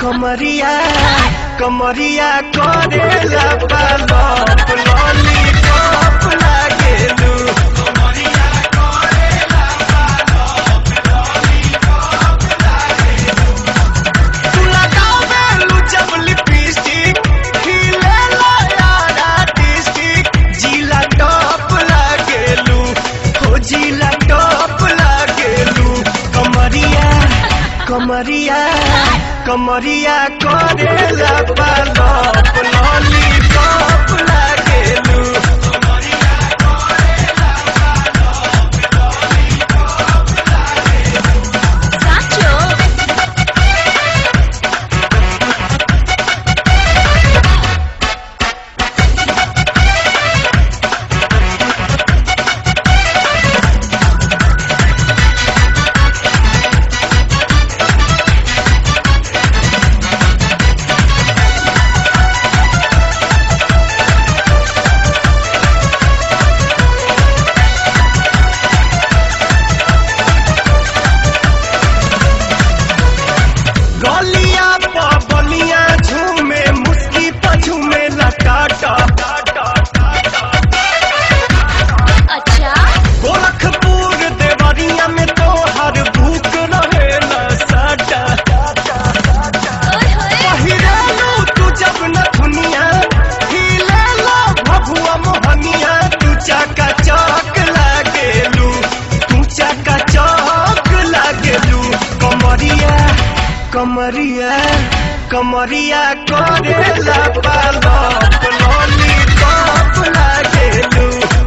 कमरिया कमरिया करेला पालप लॉलीपॉप लागेलू तू लगावेलू जब लिपस्टिक खिलेला यार आर्टिस्टिक जिला टॉप लागेलू हो जिला टॉप लागेलू कमरिया कमरिया कमरिया करेला पालप लॉलीपॉप लागेलू સાચો गलिया पर बलिया झूमे मुस्की पर झूमे लटाटा અચ્છા गोरखपुर देवरिया में तो हर भूख रहे न साटा ઓય હોય पहिरालू तू जब न दुनिया हिले लो भभुआ मोहनिया तू चाका चौक लागेलू तू चाका चौक लागेलू कमरिया कमरिया कमरिया करेला पालप लॉलीपॉप लागेलू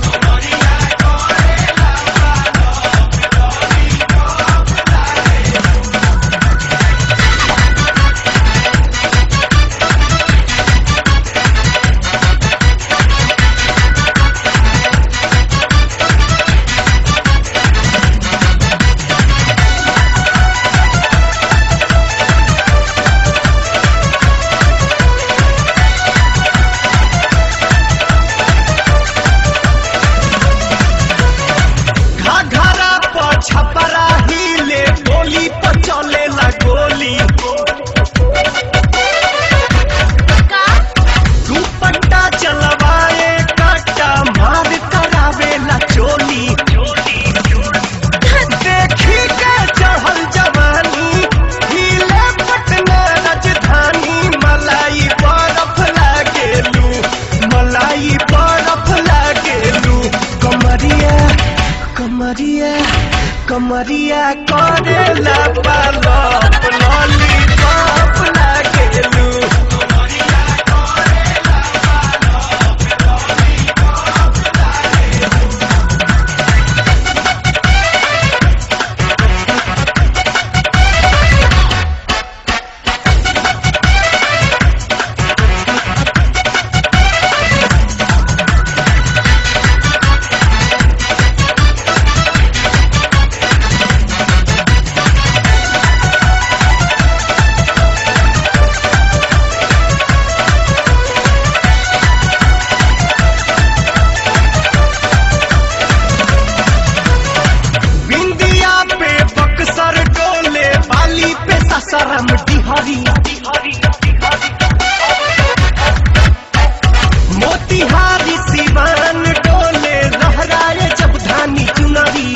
घाघरा पर छपरा हिले गोली पर चलेला गोली કા दुपट्टा चलवाए काटा मार करावेला चोली देखी के चढ़ल जवानी हिले पटना राजधानी मलाई बरफ लागेलू मलाई बरफ लागेलू कमरिया कमरिया कमरिया करेला पालप लॉलीपॉप लागेलू बिंदिया पे बक्सर डोले बाली पे ससरम डिहरी मोतिहारी सिवान डोले लहराए जब धानी चुनरी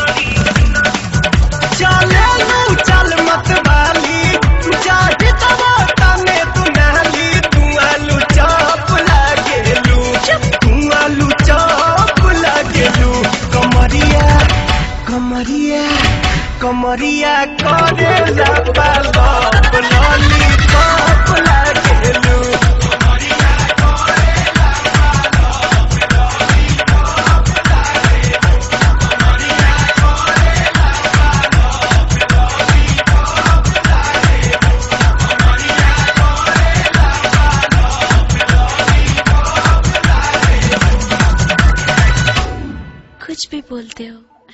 चले लू चल मत वाली जाहि तबा तने तू नाली तू आलू चौप लागेलू तू आलू चौप लागेलू कमरिया कमरिया कमरिया करेला पालप लॉलीपॉप लागेलू कुछ भी बोलते हो